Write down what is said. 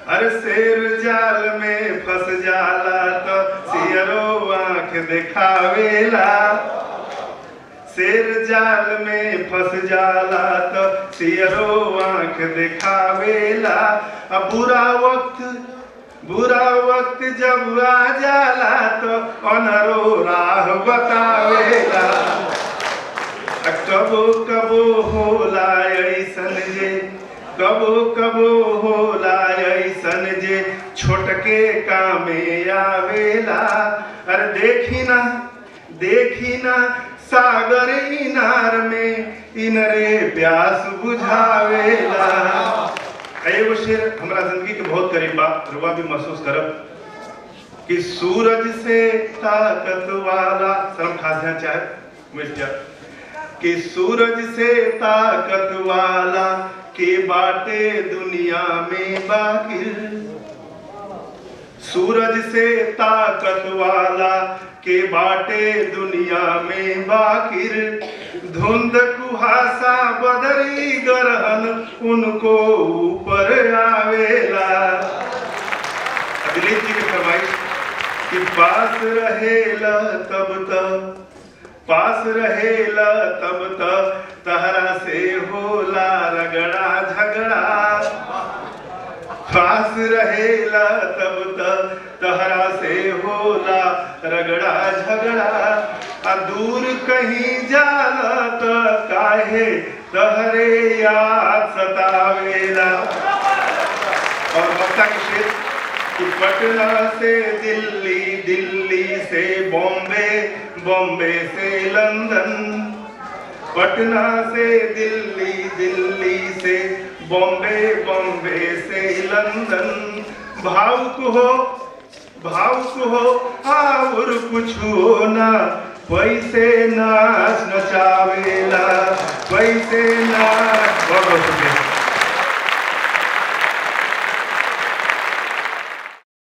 अरे शेर जाल में फंस जाला तो सियरो आंख दिखावेला शेर जाल में फंस जाला तो सियरो आंख दिखावेला अब बुरा वक्त बुरा वक्त जब आ जाला तो अनरो राह बतावेला आ कबो कबो होला ऐसन जे कबो कबो होला ऐसन जे छोटके कामे आवेला अरे देखी ना देखी ना सागर इनार में इनरे प्यास बुझावेला एगो शेर हमरा जिंदगी के बहुत करीब बा रुआ भी महसूस करब कि सूरज से ताकत वाला शर्म खास ध्यान चाहे मिट जा कि सूरज से ताकत वाला के बाटे दुनिया में बाकी सूरज से ताकत वाला के बाटे दुनिया में बाकिर धुंध कुहासा बदरी गरहन उनको ऊपर आवेला दिलीप जी के फरमाइश कि पास रहेला तब तक पास रहेला तब तक तहरा से होला रगड़ा झगड़ा पास रहेला तब तक तहरा से होला रगड़ा झगड़ा आ दूर कहीं जाला त काहे तहरे याद सतावेला और वक्ता के शेर कि पटना से दिल्ली दिल्ली से बॉम्बे बॉम्बे से लंदन पटना से दिल्ली दिल्ली से बॉम्बे बॉम्बे से लंदन भावुक हो भावुक हो और कुछ हो ना पैसे नाच नचावेला पैसे ना